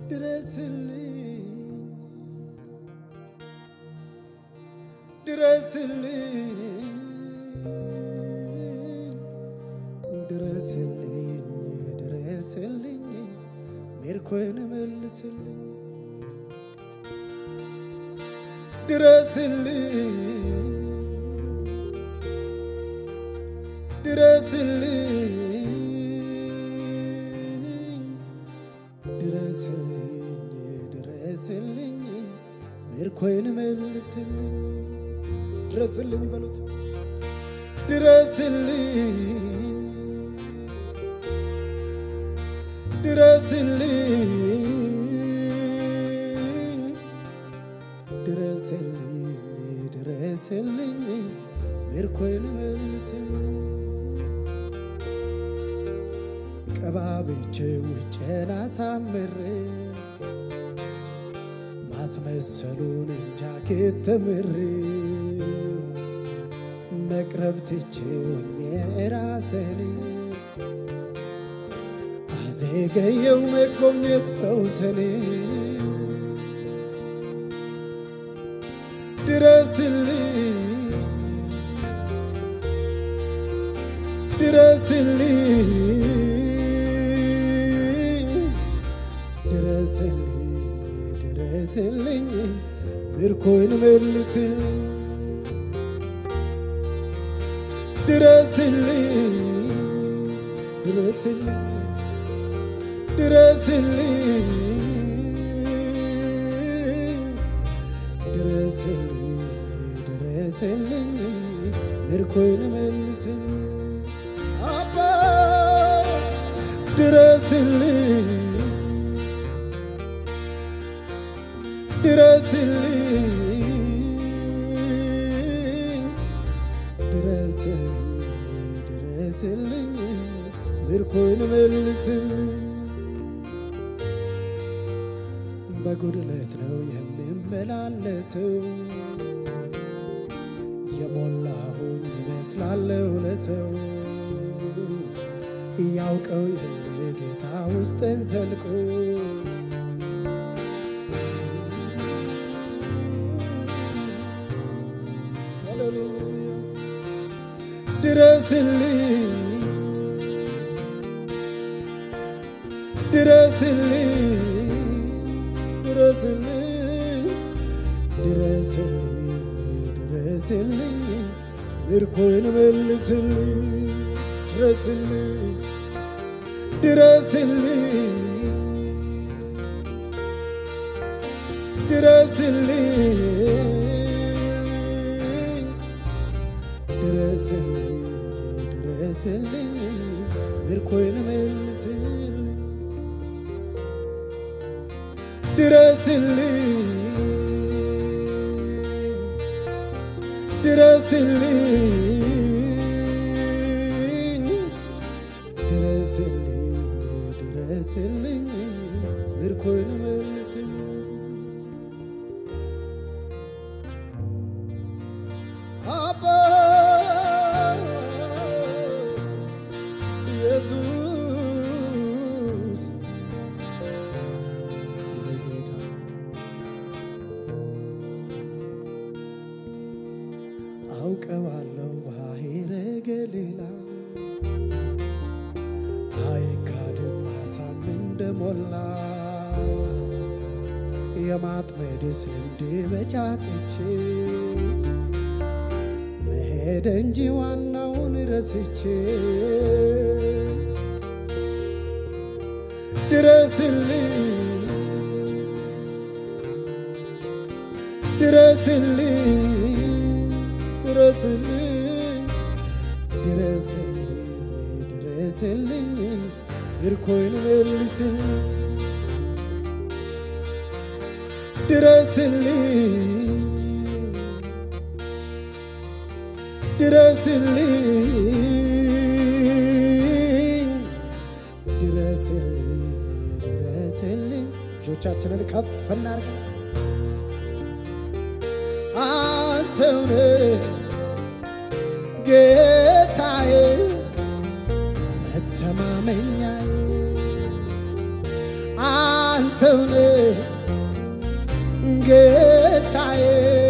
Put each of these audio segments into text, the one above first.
ድረስልኝ ድረስልኝ ድረስልኝ ድረስልኝ ሜርኮይን መልስልኝ ድረስልኝ ድረስልኝ ድረስልኝ ድረስልኝ ሜርኮይን መልስልኝ ድረስልኝ በሉት ድረስልኝ ድረስልኝ ድረስልኝ ድረስልኝ ሜርኮይን መልስልኝ ቀባብቼ ውጭን አሳምሬ ማስመሰሉን እንጃ ከተምሬ መቅረብ ትቼውኝ ራሴን አዘገየው መጎብኘት ፈውስን ድረስልኝ ድረስልኝ ድረስልኝ ድረስልኝ ምርኮይን መልስልኝ ድረስልኝ ድረስልኝ ድረስልኝ ድረስልኝ ድረስልኝ ምርኮይን መልስልኝ አባ ድረስልኝ ድረስልኝ ድረስልኝ ድረስልኝ ምርኮይን መልስልኝ በጉድለት ነው የምመላለሰው የሞላሁኝ ይመስላለሁ ለሰው ያውቀው የለ ጌታ ውስጥን ዘልቆ ሃሌሉያ ድረስልኝ ድረስልኝ ድረስልኝ ድረስልኝ ድረስልኝ ምርኮይን መልስልኝ ድረስልኝ ድረስልኝ ድረስልኝ ድረስልኝ ድረስልኝ ምርኮይን መልስልኝ ድረስልኝ ድረስልኝ ድረስልኝ ድረስልኝ ምርኮይን መልስልኝ አባ ኢየሱስ የኔ ጌታ አውቀዋለሁ ባሕረ ገሊላ አይካድም አሳም እንደሞላ የማጥመድስ ልምድ በጫጥቼ መሄድ እንጂ ዋናውን ረስቼ ድረስልኝ ድረስልኝ ድረስልኝ ድረስልኝ ድረስልኝ ምርኮይን መልስልኝ ድረስልኝ ድረስልኝ ድረስልኝ ድረስልኝ እጆቻችንን ከፍ እናርግ አንተውነ ጌታዬ መተማመኛዬ አንተ አንተውነ ጌታዬ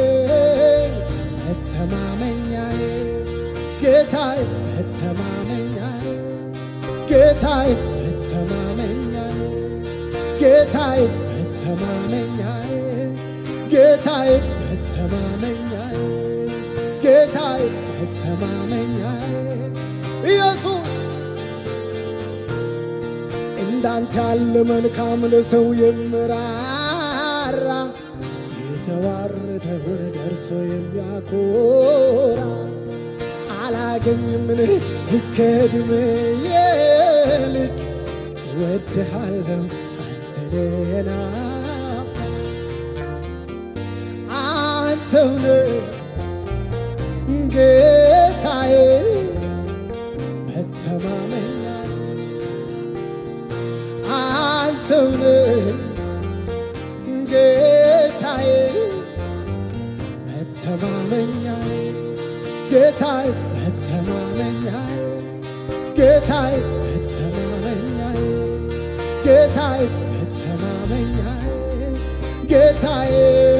መተማመኛዬ ጌታዬ መተማመኛዬ ጌታዬ መተማመኛዬ ጌታዬ መተማመኛዬ ጌታዬ መተማመኛዬ ጌታዬ መተማመኛዬ ኢየሱስ እንዳንተ ያለ መልካም ለሰው የምራራ የተዋረደውን ደርሶ የሚያኮራ አላገኝምን እስከ ዕድሜዬ ልክ እወድሃለሁ አንተ ነህና አንተውነ ጌታዬ መተማመኛዬ አንተውነ ጌታዬ መተማመኛዬ ጌታዬ መተማመኛዬ ጌታዬ መተማመኛዬ ጌታዬ መተማመኛዬ ጌታዬ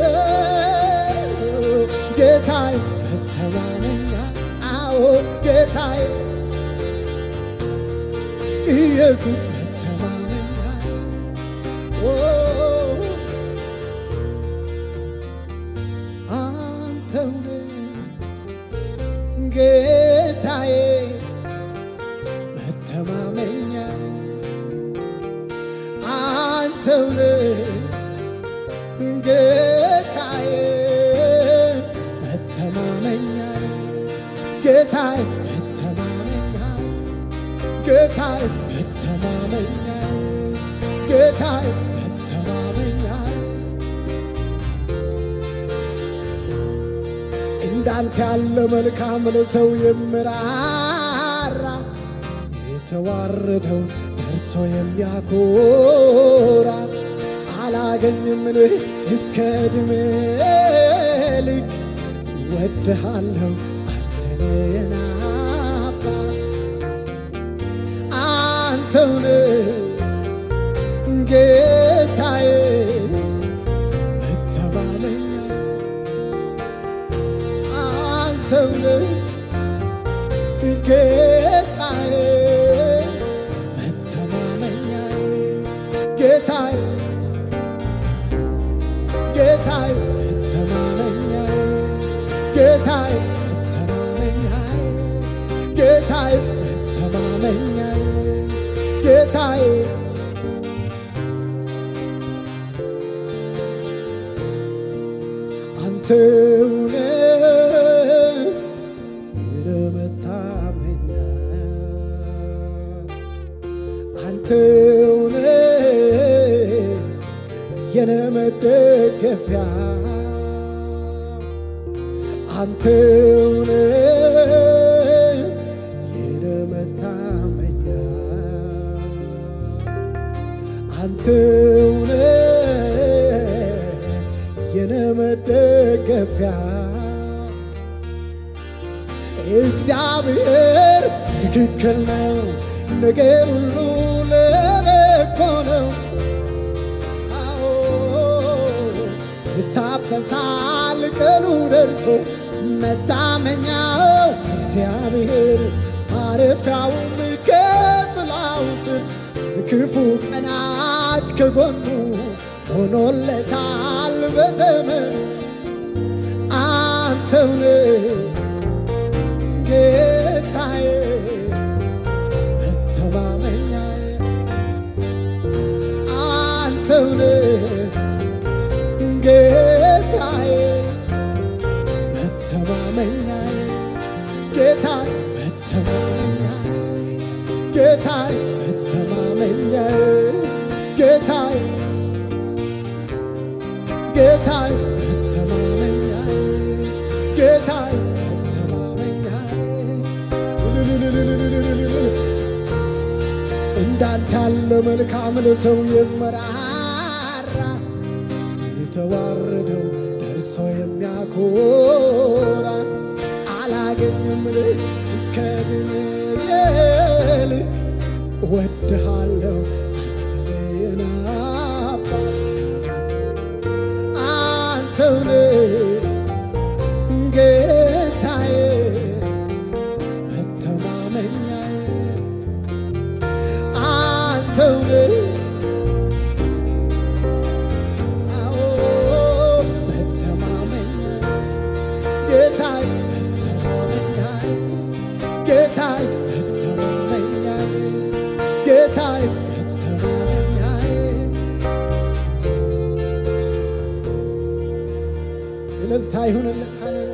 ጌታዬ መተማመኛ አዎ ጌታዬ ኢየሱስ መተማመኛዬ ኦ አንተው ነህ ጌታዬ መተማመኛ አንተው ነህ ጌታዬ መተማመኛ ጌታዬ መተማመኛ ጌታዬ መተማመኛ ጌታዬ መተማመኛ እንዳንተ ያለ መልካም ለሰው የምራራ የተዋረደውን ደርሶ የሚያኮራ አላገኝምን እስከ ዕድሜ ልክ እወድሃለሁ አንተ ነህና አባት አንተው ነህ ጌታዬ መተማመኛ አንተው ነህ ጌታዬ መተማመኛዬ ጌታዬ ጌታዬ መተማመኛዬ ጌታዬ መተማመኛዬ ጌታዬ መተማመኛዬ ጌታዬ አንተው ነህ የመታመኛ አንተው ነህ የኔ መደገፊያ አንተው ነህ የኔ መታመኛ አንተው ነህ የኔ መደገፊያ እግዚአብሔር ትክክል ነው፣ ነገር ሁሉ ለበጎ ነው። አዎ ይታበሳል ቀኑ ደርሶ መታመኛው እግዚአብሔር ማረፊያውም ከጥላው ስር ክፉ ቀናት ከጎኑ ሆኖለታል በዘመኑ አንተው ነህ ጌታዬ መተማመኛዬ አንተው ነህ ጌታዬ መተማመኛዬ ጌታዬ መተማመኛዬ ጌታዬ መተማመኛዬ ጌታዬ ጌታዬ መተማመኛዬ ጌታዬ መተማመኛዬ እንዳንተ ያለ መልካም ለሰው የመራራ የተዋረደው ደርሶ የሚያኮራ አላገኝም እስከ ዕድሜ ልክ እወድሃለሁ አንተ ነህና አባት አንተውነ ጌታዬ መተማመኛዬ አንተውነ አዎ መተማመኛዬ ጌታዬ መተማመኛዬ ጌታዬ መተማመኛዬ ጌታዬ መተማመኛዬ እልልታ ይሁንለት ሃሌሉያ